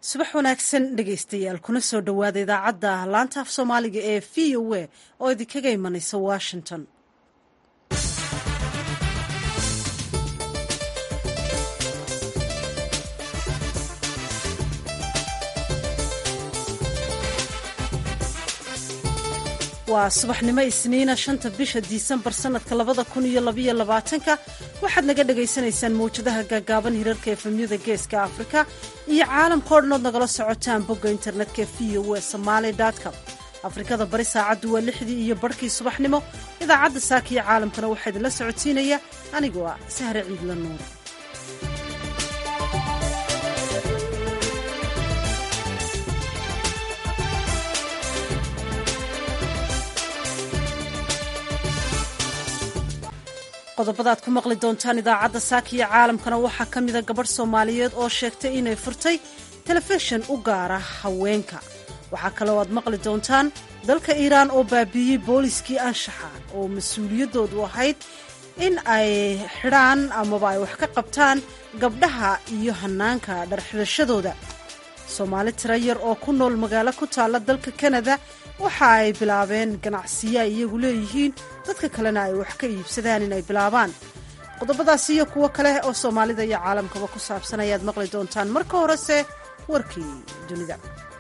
subax wanaagsan dhegaystayaal kuna soo dhowaada idaacadda laanta af soomaaliga ee v o a oo idinkaga imanaysa washington waa subaxnimo isniina shanta bisha disembar sanadka labada kun iyo labaiyo labaatanka waxaad naga dhagaysanaysaan mawjadaha gaagaaban hirarka efemyada geeska afrika iyo caalamka o dhan ood nagala socotaan bogga internetka v o e somaali com afrikada bari saacaddu waa lixdii iyo barhkii subaxnimo idaacadda saaka iyo caalamkana waxaa idinla socodsiinaya anigoo ah sahre ciidla nuur qodobada aad ku maqli doontaan idaacadda saaka iyo caalamkana waxaa ka mida gabadh soomaaliyeed oo sheegtay inay furtay telefishin u gaara haweenka waxaa kaloo aad maqli doontaan dalka iiraan oo baabiiyey booliskii anshaxa oo mas-uuliyaddoodu ahayd in ay xidhaan amaba ay wax ka qabtaan gabdhaha iyo hannaanka dharxidhashadooda soomaali tiro yar oo ku nool magaalo ku taalla dalka kanada waxa ay bilaabeen ganacsiyo ay iyagu leeyihiin dadka kalena ay wax ka iibsadaan inay bilaabaan qodobadaas iyo kuwo kale oo soomaalida iyo caalamkaba ku saabsan ayaad maqli doontaan marka horese warkii dunida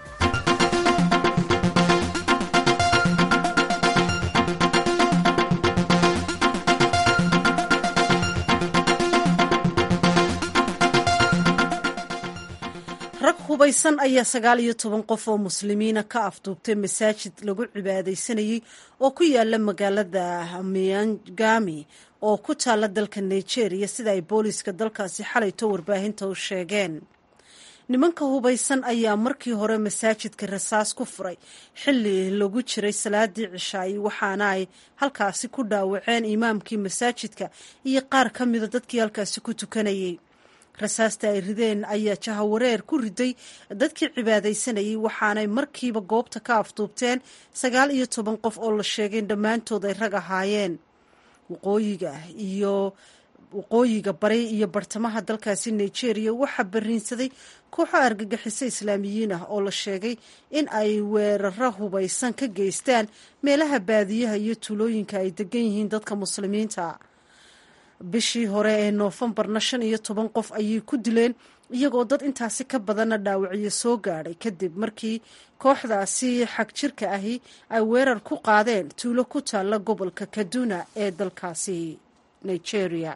rag hubaysan ayaa sagaal iyo toban qof oo muslimiina ka afduubtay masaajid lagu cibaadaysanayey oo ku yaala magaalada miangami oo ku taala dalka nigeria sida ay booliiska dalkaasi xalayto warbaahinta u sheegeen nimanka hubaysan ayaa markii hore masaajidka rasaas ku furay xilli lagu jiray salaadii cishaayi waxaana ay halkaasi ku dhaawaceen imaamkii masaajidka iyo qaar ka mida dadkii halkaasi ku tukanayay rasaasta ay rideen ayaa jahawareer ku riday dadkii cibaadaysanayay waxaanay markiiba goobta ka afduubteen sagaal iyo toban qof oo la sheegay in dhammaantood ay rag ahaayeen waqooyiga iyo waqooyiga bari iyo bartamaha dalkaasi nigeria waxaa bariinsaday kooxo argagixiso islaamiyiin ah oo la sheegay in ay weeraro hubaysan ka geystaan meelaha baadiyaha iyo tuulooyinka ay degan yihiin dadka muslimiinta bishii hore ee noofembarna shan iyo toban qof ayay ku dileen iyagoo dad intaasi ka badanna dhaawacyo soo gaadhay kadib markii kooxdaasi xag jirka ahi ay weerar ku qaadeen tuulo ku taalla gobolka kaduna ee dalkaasi nigeria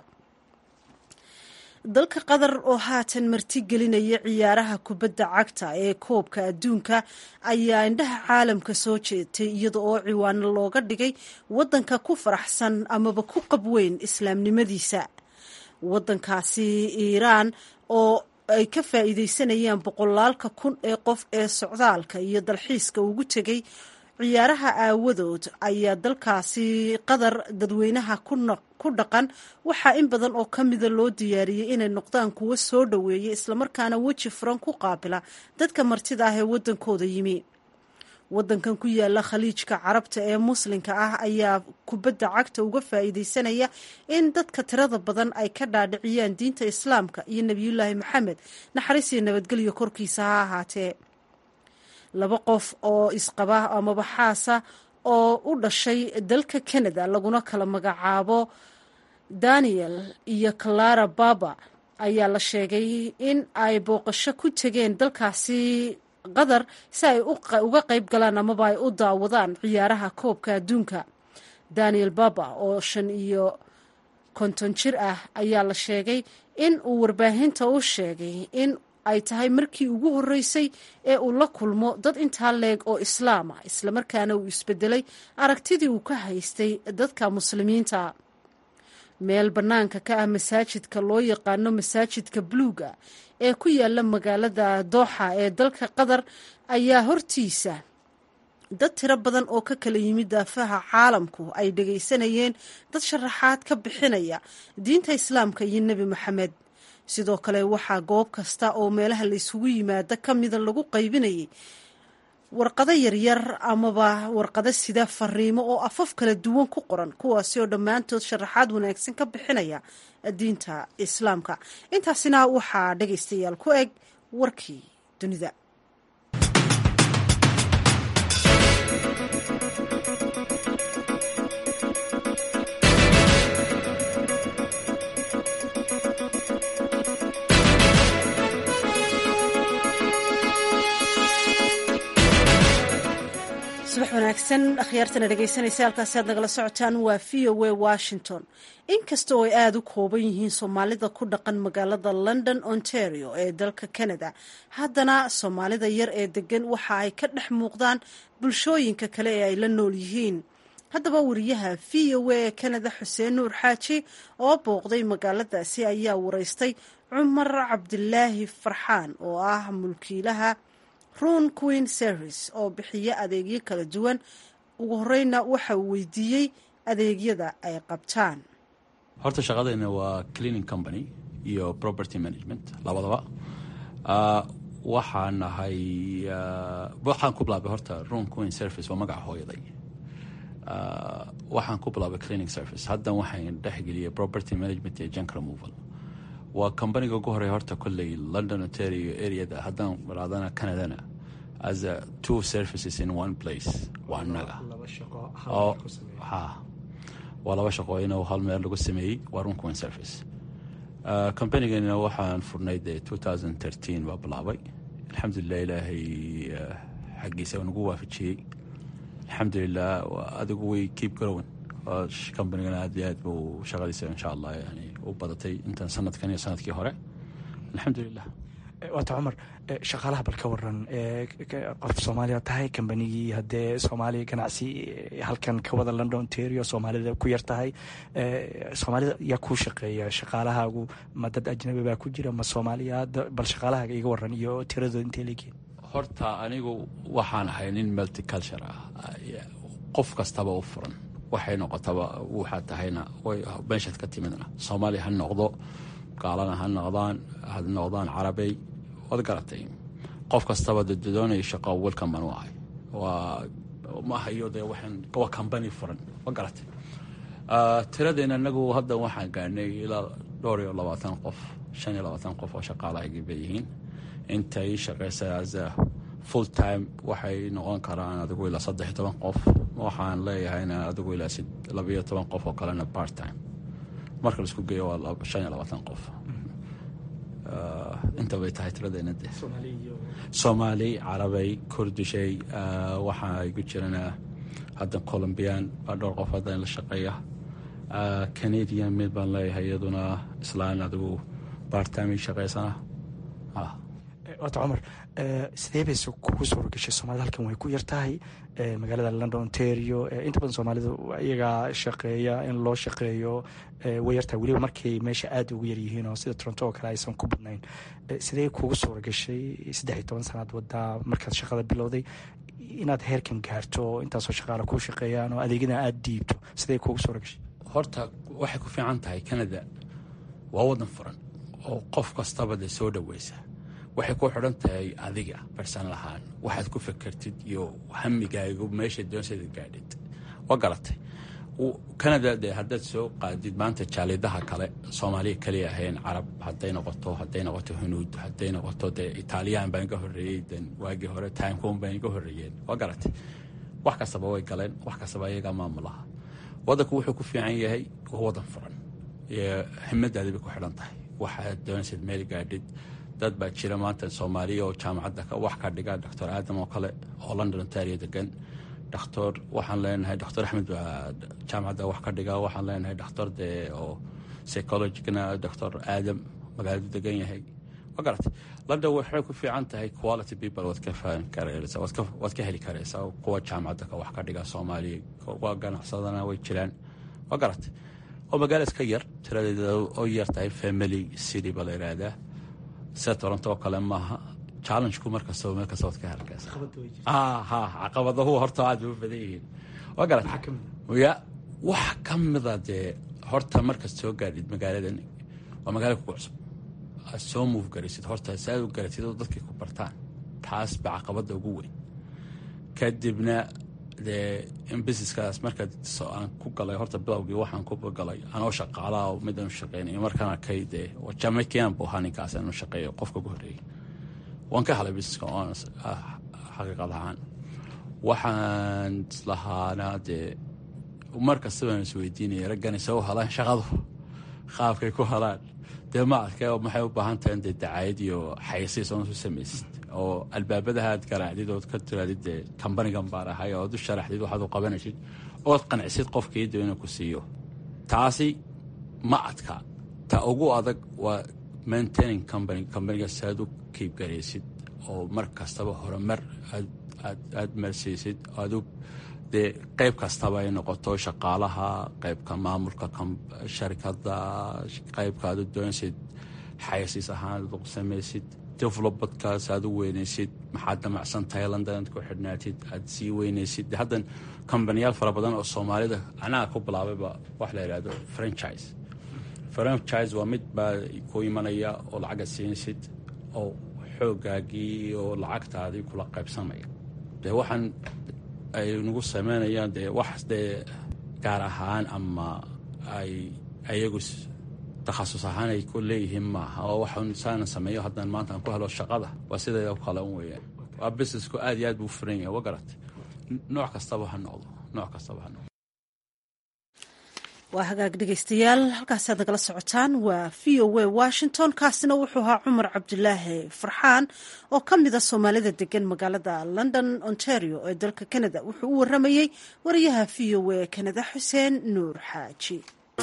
dalka qatar oo haatan marti gelinaya ciyaaraha kubadda cagta ee koobka adduunka ayaa indhaha caalamka soo jeetay iyada oo ciwaano looga dhigay waddanka ku faraxsan amaba ku qabweyn islaamnimadiisa waddankaasi iiraan oo ay ka faa'iideysanayaan boqolaalka kun ee qof ee socdaalka iyo dalxiiska ugu tegay ciyaaraha aawadood ayaa dalkaasi qatar dadweynaha ku dhaqan waxaa in badan oo ka mida loo diyaariyey inay noqdaan kuwo soo dhoweeya islamarkaana weji furan ku qaabila dadka martida ah ee waddankooda yimi waddankan ku yaala khaliijka carabta ee muslimka ah ayaa kubadda cagta uga faa'iideysanaya in dadka tirada badan ay ka dhaadhiciyaan diinta islaamka iyo nebiyullaahi maxamed naxariis iyo nabadgelyo korkiisa ha ahaatee laba qof oo isqaba amaba xaasa oo u dhashay dalka canada laguna kala magacaabo daniel iyo clara baba ayaa la sheegay in ay booqasho ku tegeen dalkaasi qatar si ay uga qayb galaan amaba ay u daawadaan ciyaaraha koobka adduunka daniel baba oo shan iyo konton jir ah ayaa la sheegay in uu warbaahinta u sheegay in ay tahay markii ugu horreysay ee uu la kulmo dad intaa leeg oo islaam ah islamarkaana uu isbedelay aragtidii uu ka haystay dadka muslimiinta meel bannaanka ka ah masaajidka loo yaqaano masaajidka buluuga ee ku yaala magaalada dooxa ee dalka qatar ayaa hortiisa dad tiro badan oo ka kala yimid daafaha caalamku ay dhegaysanayeen dad sharaxaad ka bixinaya diinta islaamka iyo nebi moxamed sidoo kale waxaa goob kasta oo meelaha la isugu yimaada ka mida lagu qaybinayay warqado yaryar amaba warqado sida fariimo oo afaf kala duwan ku qoran kuwaasi oo dhammaantood sharaxaad wanaagsan ka bixinaya diinta islaamka intaasina waxaa dhegaystayaal ku eg warkii dunida subax wanaagsan akhyaartana dhegaysanaysa halkaasi aad nagala socotaan waa v o a washington inkasta oo ay aada u kooban yihiin soomaalida ku dhaqan magaalada london ontario ee dalka canada haddana soomaalida yar ee degan waxa ay ka dhex muuqdaan bulshooyinka kale ee ay la nool yihiin haddaba wariyaha v o a ee canada xuseen nuur xaaji oo booqday magaaladaasi ayaa wareystay cumar cabdilaahi farxaan oo ah mulkiilaha run queen service oo bixiya adeegyo kala duwan ugu horeyna waxa uu weydiiyey adeegyada ay qabtaan horta shaqadeena waa cleaning company iyo property management labadaba waxaan nahay waxaan ku bilaabay horta run queen service waa magaca hooyaday waxaan ku bilaabay cleaning service haddan waxaan dhexgeliyay property management iyo junk removal waa combaniga ugu horey horta kolley london ontario areada haddaan raadana canadana as a two services in one place waa naga waa laba shaqo in hal meel lagu sameeyey waa runquin service combanigana waxaan furnay dee two thousand thirteen baa bilaabay alxamdulilah ilaahay xaggiisa nagu waafajiyey alxamdulilah adigu way keep growing combanigana aad iyo aad buu shaqadiisa insha allah yani u badatay intan sanadkan iyo sanadkii hore alxamdulilah waata cumar shaqaalaha bal ka waran qof soomaaliya tahay kambanigii haddee soomaaliya ganacsi halkan ka wada london ontario soomaalida ku yar tahay soomaalida yaa kuu shaqeeya shaqaalahaagu ma dad ajnabi baa ku jira ma soomaaliya bal shaqaalahaaga iga waran iyo tiradooda intay leegiin horta anigu waxaan ahay nin multiculture ah qof kastaba u furan waxay noqotaba waxaa tahayna meeshaad ka timidna soomaaliya ha noqdo gaalana ha noqdaan ha noqdaan carabey waad garatay qof kastaba doonaya shaqo welcome baan u ahay waa maaha iyo dee waxaan waa company furan wa garatay tiradeena anagu hadda waxaan gaarnay ilaa dhowr iyo labaatan qof shan iyo labaatan qof oo shaqaalahaygi bay yihiin intay shaqeysa as a full time waxay noqon karaan adigu ilaa saddex iyo toban qof waxaan leeyahayna adigu ilaa labayo toban qof oo kalena part time marka laisku geeyo waa shan iyo labaatan qof inta bay tahay tiradeena de soomaali carabay kurdishay waxaa igu jirana hadda colombian baa dhowr qof hadda la shaqeeya canadian mid baan leeyahay iyaduna islaan adigu part time i shaqeysana waata cumar sidee bayse kugu suura gashay soomaalida halkan way ku yar tahay magaalada london ontario inta badan soomaalidu iyagaa shaqeeya in loo shaqeeyo way yartahay weliba markay meesha aada ugu yaryihiin oo sida toronto oo kale aysan ku badnayn sidee kugu suura gashay saddex iyo toban sanaad wadaa markaad shaqada bilowday inaad heerkan gaarto oo intaasoo shaqaala kuu shaqeeyaan oo adeegyadan aada diibto sidee kugu suura gashay horta waxay ku fiican tahay canada waa wadan furan oo qof kastaba de soo dhaweysa waxay ku xidhan tahay adiga barsan lahaan waxaad ku fekertid iyo hamigaagu meesha doonsada gaadhid waa garatay canada de haddaad soo qaadid maanta jaalidaha kale soomaaliya kaliya ahayn carab hadday noqoto hadday noqoto hunuud hadday noqoto dee italiyaan baan iga horreeyey den waagii hore timecom baan iga horreeyeen waa garatay wax kastaba way galeen wax kastaba iyagaa maamulaha wadanku wuxuu ku fiican yahay waa wadan furan himadaadi bay ku xidhan tahay waxaad doonaysid meel gaadhid dad baa jira maanta soomaaliya oo jaamacadda wax ka dhiga doctor aadam oo kale oo london ontario degan doctor waxaan leenahay doctor axmed baa jaamacadda wax ka dhiga waxaan leenahay doctor dee oo psychologicna doctor aadam magaaladu degan yahay ma garatay london waxay ku fiican tahay quality people waad ka fahmi karaysa waad ka heli karaysaa kuwa jaamacadda ka wax ka dhiga soomaaliya kuwa ganacsadana way jiraan ma garatay oo magaala iska yar tiradeeda oo yar tahay family city baa la yidhaahdaa sida toronto oo kale maaha challengeku markastaba meel kasta waad ka halkaysa ha caqabadahu horta aad bay u badan yihiin waa garat ya wax ka mida dee horta markaad soo gaadhid magaaladan waa magaala kugu cusub aad soo move garaysid horta si aad u garatid oo dadkay ku bartaan taas ba caqabadda ugu weyn kadibna dee in businesskaas markaad aan ku galay horta bilowgii waxaan ku galay anoo shaqaalaha oo midaan u shaqeynayo markaan arkay dee jamaican buu ahaa ninkaas inuu shaqeeyo qofka ugu horreeyey waan ka helay busineska oon xaqiiqad ahaan waxaan islahaana dee mar kasta baan isweydiinaya raggani se u helaan shaqadu qaabkay ku helaan dee ma adka maxay u baahan tahay dee dacaayad iyo xayasiis oon isu samaysid oo albaabadaha aad garaacdid ood ka tiraadid dee kambanigan baan ahay ood u sharaxdid waxaad u qabanaysid ood qancisid qofkii dib inuu ku siiyo taasi ma adka ta ugu adag waa maintaining company kambaniga si aad u kiibgaraysid oo mar kastaba horumar aad marsiisid adu dee qayb kastaba ay noqoto shaqaalaha qaybka maamulka sharikada qaybka aad u doonaysid xayasiis ahaan aad u samaysid developmentkaas aad u weynaysid maxaad damacsan tahay london aad ku xidhnaatid aad sii weynaysid haddan kambaniyaal fara badan oo soomaalida anaga ku bilaabayba wax la yidhahdo franchise franchise waa mid baa ku imanaya oo lacaga siinaysid oo xoogaagii oo lacagtaadii kula qaybsamaya dee waxaan ay nagu sameynayaan dee wax dee gaar ahaan ama ay ayagu takhasus ahaan ay ku leeyihiin maaha oo waxaan saana sameeyo haddaan maanta aan ku helo shaqada waa sideeda kale un weeyaan waa businessku aad iyo aad buu furan yahay wa garat nooc kastaba ha noqdo nooc kastaba ha noqdo waa hagaag dhegeystayaal halkaasi aad nagala socotaan waa v o a washington kaasina wuxuu ahaa cumar cabdulaahi farxaan oo ka mida soomaalida degan magaalada london ontario ee dalka canada wuxuu u waramayey wariyaha v o a canada xuseen nuur xaaji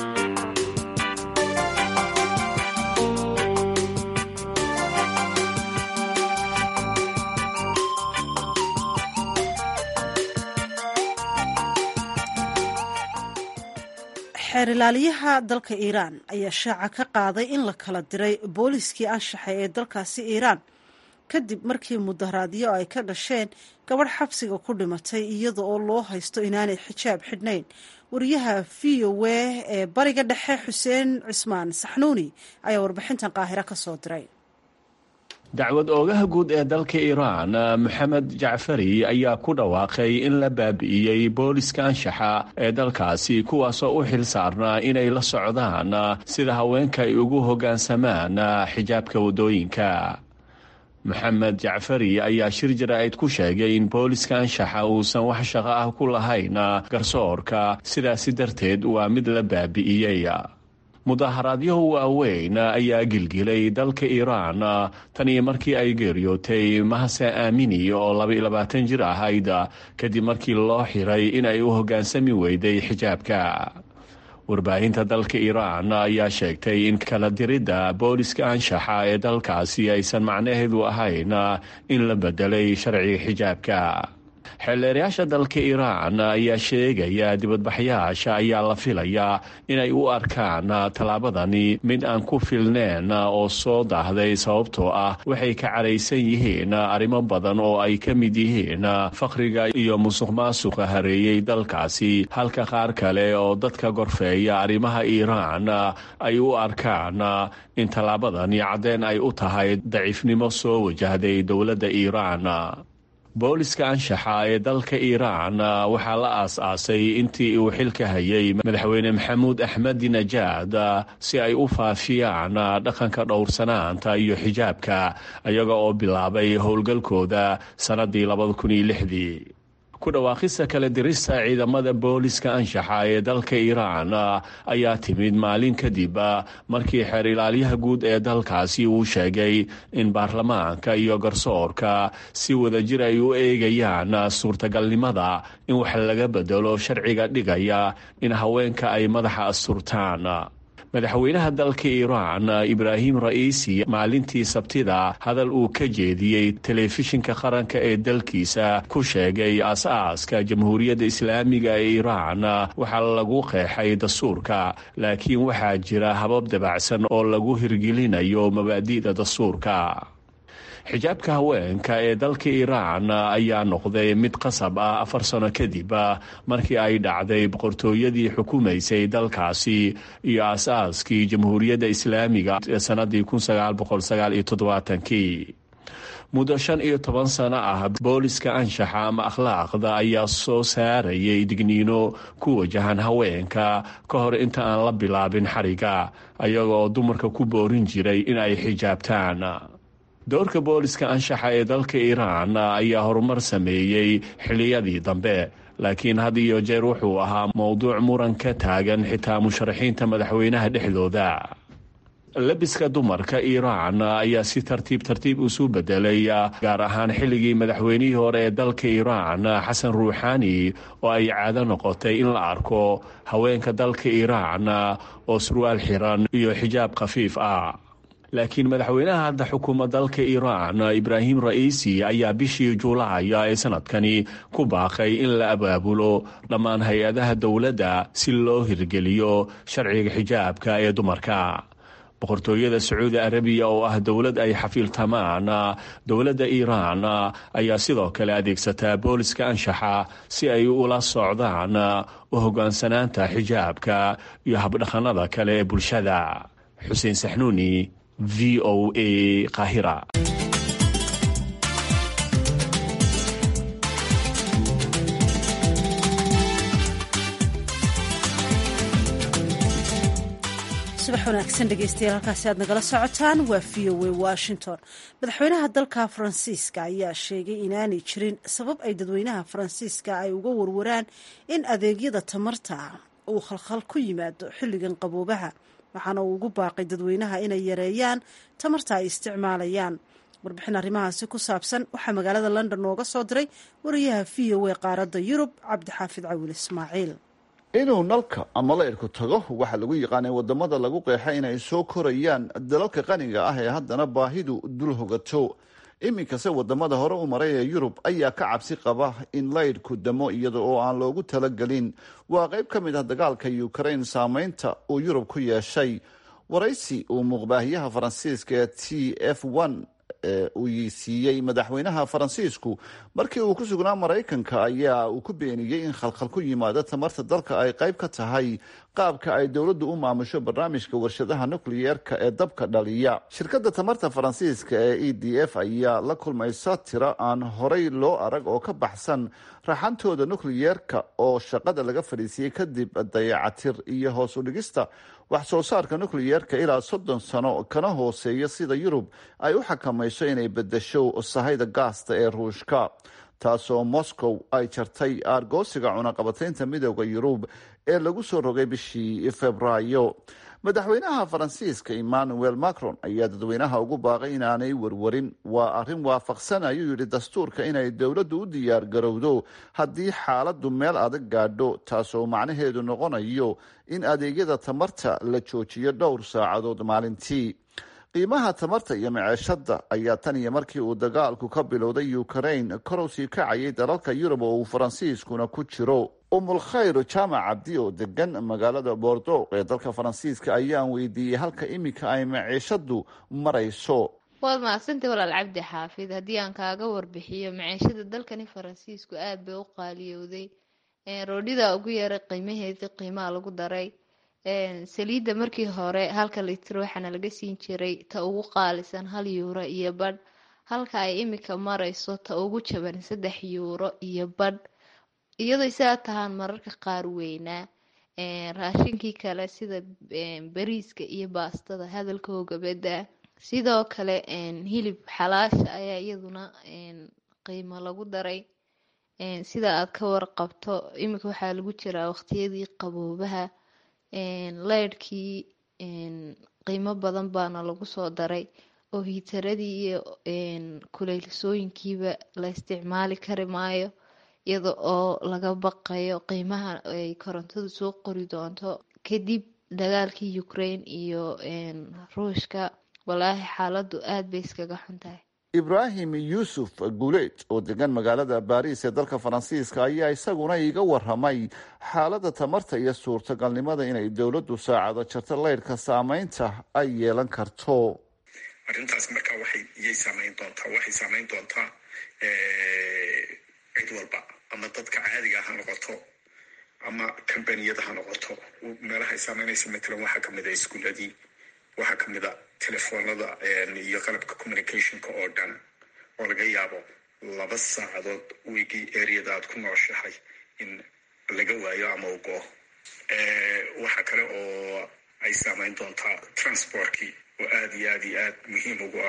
xeer ilaaliyaha dalka iiraan ayaa shaaca ka qaaday in la kala diray booliskii anshaxay ee dalkaasi iiraan kadib markii mudaharaadyo ay ka dhasheen gabadh xabsiga ku dhimatay iyada oo loo haysto inaanay xijaab xidhnayn wariyaha v o a ee bariga dhexe xuseen cismaan saxnuuni ayaa warbixintan qaahiro ka soo diray dacwad oogaha guud ee dalka iiraan moxamed jacfari ayaa ku dhawaaqay in la baabi'iyey booliska anshaxa ee dalkaasi kuwaasoo u xil saarnaa inay la socdaan sida haweenka ay ugu hoggaansamaan xijaabka waddooyinka moxamed jacfari ayaa shir jaraa'id ku sheegay in booliska anshaxa uusan wax shaqo ah ku lahayn garsoorka sidaasi darteed waa mid la baabi'iyey mudaharaadyo waaweyn ayaa gilgilay dalka iiraan tan iyo markii ay geeriyootay mahase aamini oo labailabaatan jir ahayd kadib markii loo xiray in ay u hoggaansami weyday xijaabka warbaahinta dalka iiraan ayaa sheegtay in kala diridda booliska anshaxa ee dalkaasi aysan macnaheedu ahayn in la bedelay sharciga xijaabka xeelleerayaasha dalka iiraan ayaa sheegaya dibadbaxyaasha ayaa la filayaa inay u arkaan tallaabadani mid aan ku filneen oo soo daahday sababtoo ah waxay ka caraysan yihiin arrimo badan oo ay ka mid yihiin faqriga iyo musuq maasuqa hareeyey dalkaasi halka qaar kale oo dadka gorfeeya arrimaha iiraan ay u arkaan in tallaabadani caddeen ay u tahay daciifnimo soo wajahday dowladda iiraan booliska anshaxa ee dalka iiraan waxaa la aas-aasay intii uu xilka hayay madaxweyne maxamuud axmedi najaad si ay u faafiyaan dhaqanka dhowrsanaanta iyo xijaabka iyaga oo bilaabay howlgalkooda sannaddii labada kun iyo lixdii ku dhawaaqista kala dirista ciidamada booliska anshaxa ee dalka iiraan ayaa timid maalin kadib markii xeer ilaalyaha guud ee dalkaasi uu sheegay in baarlamaanka iyo garsoorka si wadajir ay u eegayaan suurtagalnimada in wax laga bedelo sharciga dhigaya in haweenka ay madaxa asturtaan madaxweynaha dalka iiraan ibraahim ra'iisi maalintii sabtida hadal uu ka jeediyey telefishinka qaranka ee dalkiisa ku sheegay as-aaska jamhuuriyadda islaamiga ee iiraan waxaa lagu qeexay dastuurka laakiin waxaa jira habab dabacsan oo lagu hirgelinayo mabaadi'da dastuurka xijaabka haweenka ee dalka iiraan ayaa noqday mid qasab ah afar sano kadib markii ay dhacday boqortooyadii xukumaysay dalkaasi iyo aas-aaskii jamhuuriyadda islaamiga ee sannaddii kii muddo shan iyo toban sano ah booliska anshaxa ama akhlaaqda ayaa soo saarayay digniino ku wajahan haweenka ka hor inta aan la bilaabin xariga ayaga oo dumarka ku boorin jiray in ay xijaabtaan doorka booliska anshaxa ee dalka iiraan ayaa horumar sameeyey xilliyadii dambe laakiin had iyo jeer wuxuu ahaa mowduuc muran ka taagan xitaa musharaxiinta madaxweynaha dhexdooda labiska dumarka iiraan ayaa si tartiib tartiib isu bedelay gaar ahaan xilligii madaxweynihii hore ee dalka iiraan xasan ruuxaani oo ay caado noqotay in la arko haweenka dalka iiraan oo surwaal xiran iyo xijaab khafiif ah laakiin madaxweynaha hadda xukuma dalka iiraan ibraahim ra'iisi ayaa bishii juulaaya ee sanadkani ku baaqay in la abaabulo dhammaan hay-adaha dowladda si loo hirgeliyo sharciga xijaabka ee dumarka boqortooyada sacuudi arabiya oo ah dowlad ay xafiiltamaan dowladda iiraan ayaa sidoo kale adeegsataa booliska anshaxa si ay ula socdaan u hogaansanaanta xijaabka iyo habdhaqannada kale ee bulshada xuseen saxnuuni v o a kahira subax wanaagsan dhegeystayaal halkaasi aad nagala socotaan waa v o a washington madaxweynaha dalka faransiiska ayaa sheegay inaanay jirin sabab ay dadweynaha faransiiska ay uga warwaraan in adeegyada tamarta uu khalkhal ku yimaado xilligan qaboobaha waxaana uu ugu baaqay dadweynaha inay yareeyaan tamarta ay isticmaalayaan warbixin arrimahaasi ku saabsan waxaa magaalada london nooga soo diray wariyaha v o a qaaradda yurub cabdixaafid cawil ismaaciil inuu nalka ama laydhku tago waxaa lagu yaqaanay wadamada lagu qeexa inay soo korayaan dalalka qaniga ah ee haddana baahidu dul hogato iminkase wadamada hore u maray ee yurub ayaa ka cabsi qaba in laydhku damo iyada oo aan loogu talagelin waa qayb ka mid ah dagaalka ukraine saameynta uu yurub ku yeeshay waraysi uu muuqbaahiyaha faransiiska ee t f ee uu siiyey madaxweynaha faransiisku markii uu ku sugnaa maraykanka ayaa uu ku beeniyey in khalkhal ku yimaado tamarta dalka ay qayb ka tahay qaabka ay dowladdu u maamusho barnaamijka warshadaha nukliyeerka ee dabka dhaliya shirkadda tamarta faransiiska ee e d f ayaa la kulmaysa tiro aan horay loo arag oo ka baxsan raxantooda nukliyeerka oo shaqada laga fadhiisiyey kadib dayacatir iyo hoos u dhigista wax soo saarka nukliyeerka ilaa soddon sano kana hooseeya sida yurub ay u xakamayso inay bedesho sahayda gaasta ee ruushka taasoo moscow ay jartay aargoosiga cunaqabataynta midooda yurub ee lagu soo rogay bishii februaayo madaxweynaha faransiiska emmanuel macron ayaa dadweynaha ugu baaqay inaanay warwarin waa arrin waafaqsan ayuu yidhi dastuurka inay dowladdu u diyaar garowdo haddii xaaladdu meel adag gaadho taasoo macnaheedu noqonayo in adeegyada tamarta la joojiyo dhowr saacadood maalintii qiimaha tamarta iyo maceeshada ayaa tan iyo markii uu dagaalku ka bilowday ukraine korow sii kacayay dalalka yurub oo uu faransiiskuna ku jiro umulkhayr jaamac cabdi oo degan magaalada bordo ee dalka faransiiska ayaan weydiiyey halka iminka ay maciishadu marayso waad mahadsantay walaal cabdi xaafid haddii aan kaaga warbixiyo maciishada dalkani faransiisku aada bay u qaaliyowday roodhida ugu yaray qiimaheedii qiimaha lagu daray saliidda markii hore halka litir waxaana laga siin jiray ta ugu qaalisan hal yuuro iyo badh halka ay imika marayso ta ugu jaban saddex yuuro iyo badh iyadoo isaga tahaan mararka qaar weynaa raashinkii kale sida bariiska iyo baastada hadalkooga bedda sidoo kale hilib xalaasha ayaa iyaduna qiimo lagu daray sida aad ka warqabto imika waxaa lagu jiraa waqtiyadii qaboobaha leydhkii qiimo badan baana lagu soo daray oo hiitaradii iyo kuleylsooyinkiiba la isticmaali kari maayo iyada oo laga baqayo qiimaha ay korontadu soo qori doonto kadib dagaalkii ukraine iyo ruushka walaahi xaaladu aada bay iskaga xun tahay ibraahim yuusuf guuleed oo degan magaalada baariis ee dalka faransiiska ayaa isaguna iiga waramay xaaladda tamarta iyo suurtagalnimada inay dowladdu saacado jarto leydhka saameynta ay yeelan karto arrintaas markaa waxay iyay saameyn doontaa waxay saameyn doontaa cid walba ama dadka caadiga ha noqoto ama kambaniyada ha noqoto meelaha ay saameynaysa matalan waxaa kamid a iskuuladii waxaa kamid a telefoonada iyo qalabka communicationka oo dhan oo laga yaabo laba saacadood wigii areada aad ku nooshahay in laga waayo ama u go waxaa kale oo ay saameyn doontaa transportkii oo aada iyo aad iyo aad muhiim ugu ah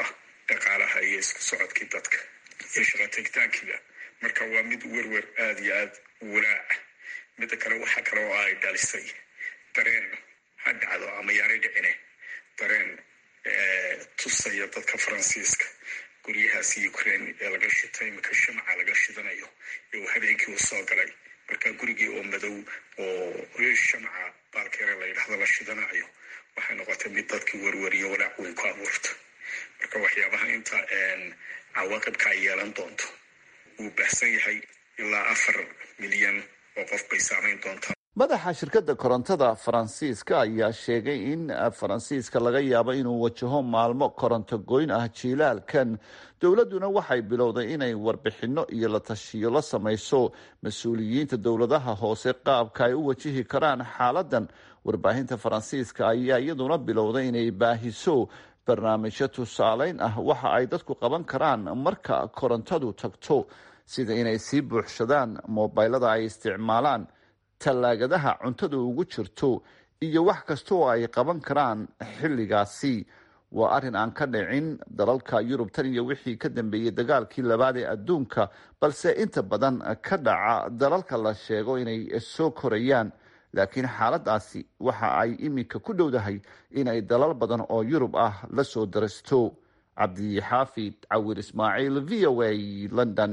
dhaqaalaha iyo isku socodkii dadka iyo shaqo tegitaankiiba marka waa mid werwer aada iyo aada walaac midda kale waxaa kale oo ay dhalisay dareen ha dhacdo ama yaanay dhicine dareen tusaya dadka faransiiska guryahaasi ukraine ee laga shitay imika shamaca laga shidanayo ee uu habeenkii u soo galay marka gurigii oo madow oo shamaca baalkeere la yidhahdo la shidanayo waxay noqotay mid dadkii werweriyo walaac weyn ku abuurta marka waxyaabaha inta cawaaqibka ay yeelan doonto wuu baxsan yahay ilaa afar milyan oo qof bay saamayn doontaa madaxa shirkadda korontada faransiiska ayaa sheegay in faransiiska laga yaabo inuu wajaho maalmo koronto goyn ah jiilaalkan dowladduna waxay bilowday inay warbixinno iyo la tashiyo la samayso mas-uuliyiinta dowladaha hoose qaabka ay u wajihi karaan xaaladan warbaahinta faransiiska ayaa iyaduna bilowday inay baahiso barnaamijyo tusaaleyn ah waxa ay dadku qaban karaan marka korontadu tagto sida inay sii buuxsadaan moobaylada ay isticmaalaan tallaagadaha cuntada ugu jirto iyo wax kasta oo ay qaban karaan xilligaasi waa arrin aan ka dhicin dalalka yurub tan iyo wixii ka dambeeyey dagaalkii labaad ee adduunka balse inta badan ka dhaca dalalka la sheego inay soo korayaan laakiin xaaladaasi waxa ay iminka ku dhowdahay inay dalal badan oo yurub ah la soo darasto cabdixaafid cawir ismaaciil v o a london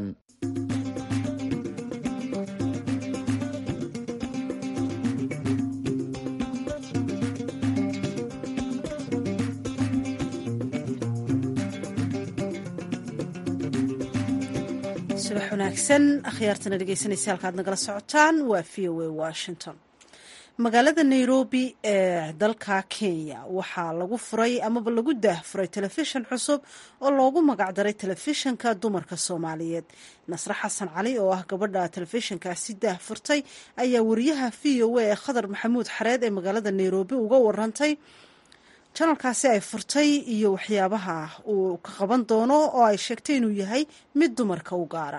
subax wanaagsan akhyaartana dhegeysanaysa halkaad nagala socotaan waa v o a washington magaalada nairobi ee dalka kenya waxaa lagu furay amaba lagu daahfuray telefishan cusub oo loogu magacdaray telefishanka dumarka soomaaliyeed nasre xasan cali oo ah gabadha telefishankaasi daahfurtay ayaa wariyaha v o a ee khadar maxamuud xareed ee magaalada nairobi uga warantay janalkaasi ay furtay iyo waxyaabaha uu ka qaban doono oo ay sheegtay inuu yahay mid dumarka u gaara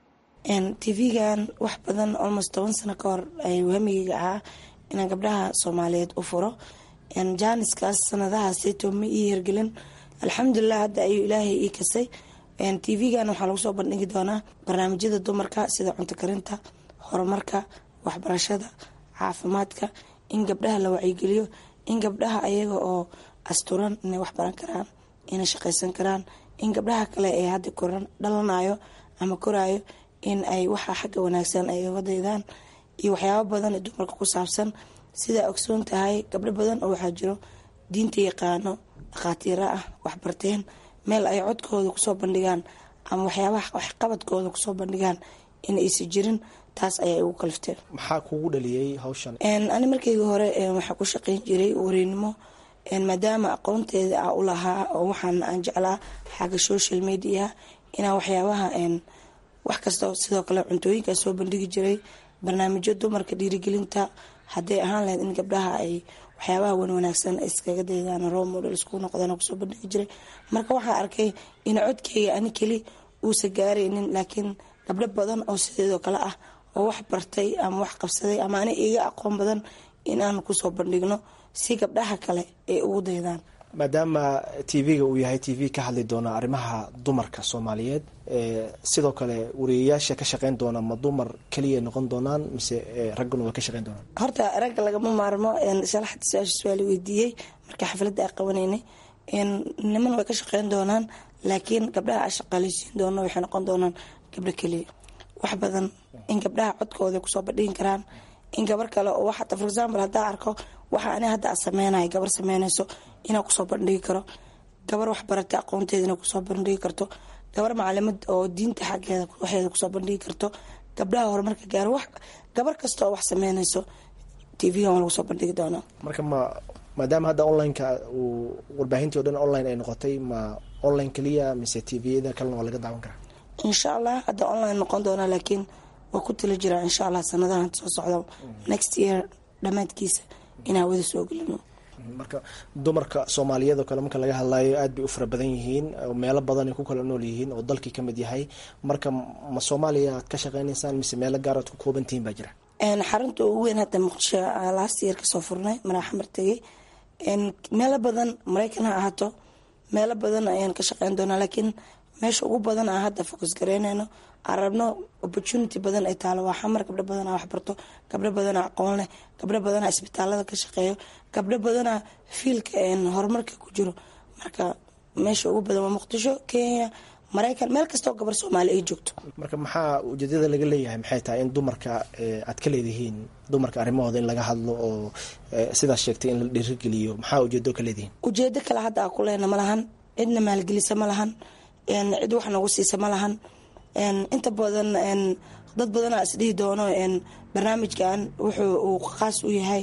tv-gan wax badan almost toban sano ka hor hamigeyga ahaa inaan gabdhaha soomaaliyeed u furo jaaniskaas sanadahaaseyto ma ii hirgelin alxamdulilah hadda ayuu ilaahay ii kasay tv-gan waxaa lagu soo bandhigi doonaa barnaamijyada dumarka sida cunto karinta horumarka waxbarashada caafimaadka in gabdhaha la wacyigeliyo in gabdhaha ayaga oo asturan inay wax baran karaan inay shaqaysan karaan in gabdhaha kale ee hadda koran dhalanayo ama koraayo in ay waxa xagga wanaagsan ay uga daydaan iyo waxyaabo badan ee dumarka ku saabsan sidaa ogsoon tahay gabdho badan oo waxaa jiro diinta yaqaano dhakhaatiiro ah waxbarteen meel ay codkooda kusoo bandhigaan ama waxyaabaha waxqabadkooda kusoo bandhigaan in aysan jirin taas ayaa igu kalifteen maxaa kugu dhaliyey hawshan ani markayga hore waxaa ku shaqeyn jiray wareynimo maadaama aqoonteeda a u lahaa oo waxaan aan jeclaa xagga social media inaa waxyaabaha wax kasta sidoo kale cuntooyinkaa soo bandhigi jiray barnaamijyo dumarka dhiirigelinta hadday ahaan lahayd in gabdhaha ay waxyaabaha wan wanaagsan iskaga daydaan role model isku noqdaan kusoo bandhigi jiray marka waxaa arkay in codkeyga ani keli uusa gaaraynin laakiin gabdho badan oo sideedoo kale ah oo wax bartay ama wax qabsaday ama ani iga aqoon badan in aan kusoo bandhigno si gabdhaha kale ay ugu daydaan maadaama tv-ga uu yahay t v ka hadli doona arrimaha dumarka soomaaliyeed sidoo kale wariyayaasha ka shaqeyn doona ma dumar keliya noqon doonaan mise ragguna way ka shaqeyn doonaan horta ragga lagama maarmo shalaxda su-aasha su-aal weydiiyey marka xafladda a qabanaynay niman way ka shaqeyn doonaan laakiin gabdhaha a shaqaaleysiin doono waxay noqon doonaan gabdho keliya wax badan in gabdhaha codkooda kusoo bandhigi karaan in gabar kale oo waxata for example haddaa arko waxa ani hadda a sameynaya gabar sameynayso inaa kusoo bandhigi karo gabar wax barata aqoonteeda inaa kusoo bandhigi karto gabar macalimad oo diinta xaggeeda waxeeda kusoo bandhigi karto gabdhaha horumarka gaaro wax gabar kasta oo wax sameynayso tv-gan waa lagu soo bandhigi doonaa marka ma maadaama hadda online-ka uu warbaahintii o dhan online ay noqotay ma online keliya mise tviyada kalena waa laga daawan karaa insha allah hadda online noqon doonaa laakiin waa ku tali jiraa insha allah sanadahan soo socda next year dhammaadkiisa in hawada soo gelino marka dumarka soomaaliyeed oo kale marka laga hadlayo aad bay u fara badan yihiin meelo badan ay ku kala nool yihiin oo dalkii kamid yahay marka ma soomaaliya aad ka shaqeynaysaan mise meelo gaar aad ku koobantihiin baa jira xarunta ugu weyn hadda muqdisho last year kasoo furnay maraaxamar tegay meelo badan maraykan ha ahaato meelo badan ayaan ka shaqeyn doonaa laakiin meesha ugu badan aan hadda focus gareynayno aan rabno opportunity badan ay taalo waa xamar gabdho badanaa waxbarto gabdho badanaa aqoon leh gabdho badanaa isbitaalada ka shaqeeyo gabdho badanaa fiilka horumarka ku jiro marka meesha ugu badan waa muqdisho kenya maraykan meel kastoo gabar soomaali ay joogto marka maxaa ujeedada laga leeyahay maxay tahay in dumarka aad ka leedihiin dumarka arrimahooda in laga hadlo oo sidaas sheegtay in la dhiirigeliyo maxaa ujeedo ka leedihiin ujeedo kale hadda aa ku leena ma lahan cidna maalgelisa ma lahan cid wax nagu siisa ma lahan inta badan dad badanaa isdhihi doono barnaamijkan wuxuu uu qaas u yahay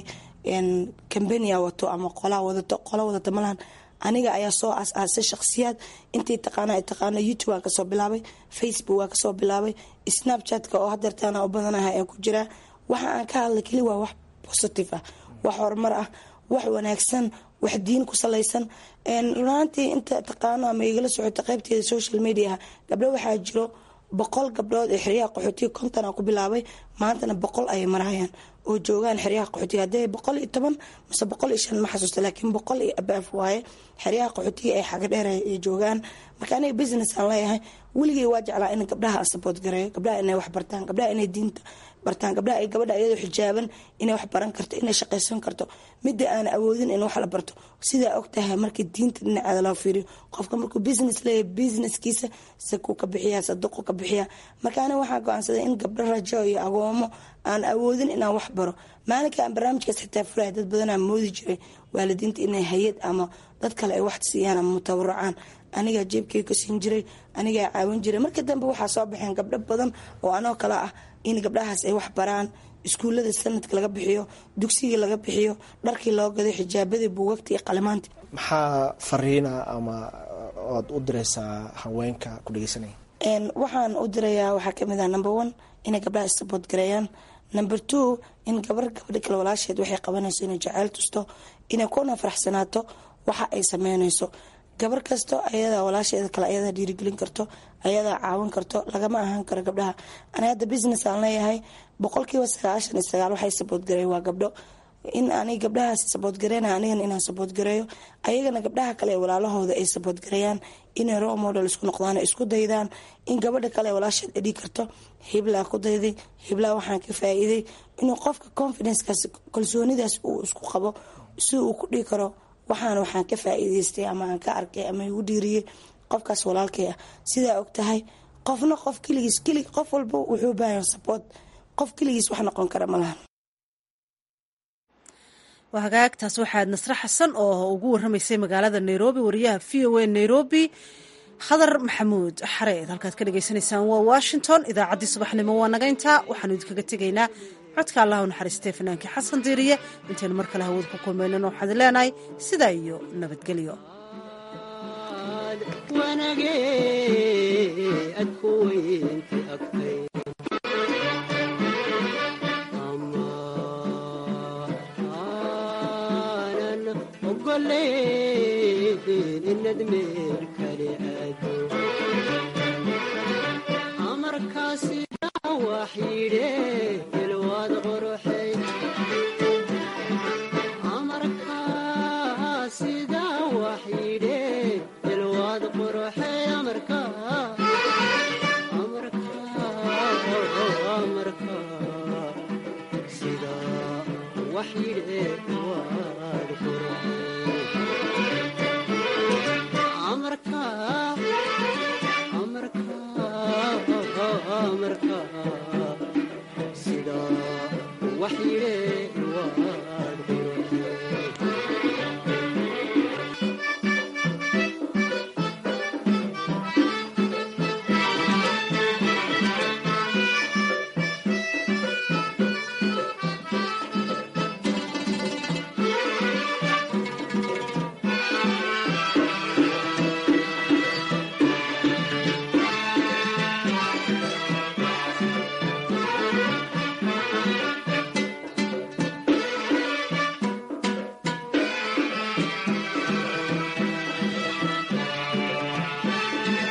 cambania wato ama qolaa wadato qola wadata ma lahan aniga ayaa soo asaasay shakhsiyaad intii taqaana ay taqaano youtube waan kasoo bilaabay facebook waan kasoo bilaabay snapchatka oo hadeertaana u badanahay aan ku jiraa waxa aan ka hadlay keli waa wax positive ah wax horumar ah wax wanaagsan wax diin ku salaysan runaantii inta taqaano ama igala socota qaybteeda social mediaha gabdho waxaa jiro boqol gabdhood ee xeryaha qaxootiga konton aan ku bilaabay maantana boqol ayay marayaan oo joogaan xeryaha qaxootiga haddii boqol iyo toban mise boqol iyo shan ma xasuusta laakiin boqol iyo abaaf waaye xeryaha qaxootiga ay xaga dheer ay joogaan marka aniga business aan leeyahay weligay waa jeclaa in gabdhaha aan support gareeyo gabdhaha inay wax bartaan gabdhaha inay diinta bartaan gabdhaha ay gabadha iyadoo xijaaban inay wax baran karto inay shaqaysan karto midda aan awoodin in wax la barto sidaa ogtahay markii diinta dhinaceeda loo fiiriyo qofka markuu business leeyahay businesskiisa sakuu ka bixiyaa saduqu ka bixiyaa marka aniga waxaa go-aansaday in gabdho rajo iyo agoomo aan awoodin inaan wax baro maalinka aan barnaamijkaas xitaa furaya dad badanaa moodi jiray waalidiinta inay hay-ad ama dad kale ay wax siiyaan ama mutabaracaan anigaa jeebkay ka siin jiray anigaa caawin jiray marka dambe waxaa soo baxeen gabdho badan oo anoo kale ah in gabdhahaas ay wax baraan iskuullada sanadka laga bixiyo dugsiga laga bixiyo dharkii loo gaday xijaabadii buugagta iyo qalimaanta maxaa fariina ama oad u direysaa haweenka ku dhegeysanaya waxaan u dirayaa waxaa kamid ah number one inay gabdhaha issabood gareeyaan number two in gabar gabadha kale walaasheed waxay qabanayso inay jaceyl tusto inay kuna faraxsanaato waxa ay sameynayso gabar kasto ayadaa walaasheeda kale ayadaa dhiirigelin karto ayadaa caawin karto lagama ahaan karo gabdhaha ani hadda business aan leeyahay boqolkiiba sagaashan iyo sagaal waxay saboodgareey waa gabdho in ani gabdhahaas saboodgareena anigana inaan saboodgareeyo ayagana gabdhaha kale ee walaalahooda ay saboodgareeyaan inay role model isku noqdaan isku daydaan in gabadha kale ee walaasheed edhi karto hiblaa ku dayday hiblaa waxaan ka faa-iiday inuu qofka confidencekaas kalsoonidaas uu isku qabo si uu ku dhigi karo waxaan waxaan ka faa-iideystay ama aan ka arkay ama igu dhiiriyey qofkaas walaalkay ah sidaa og tahay qofna qof keligiis kelig qof walba wuxuu baahan support qof keligiis wax noqon kara ma lahan waa hagaagtaas waxaad nasre xasan oo ugu warramaysay magaalada nairobi wariyaha v o a nairobi khadar maxamuud xareed halkaad ka dhagaysanaysaan waa washington idaacaddii subaxnimo waa nagayntaa waxaanu idinkaga tegaynaa codka allahu naxariistee fanaankii xasan diiriye intaynu mar kale hawada ku kulmaynan waxaad leenahay sidaa iyo nabadgelyo amarka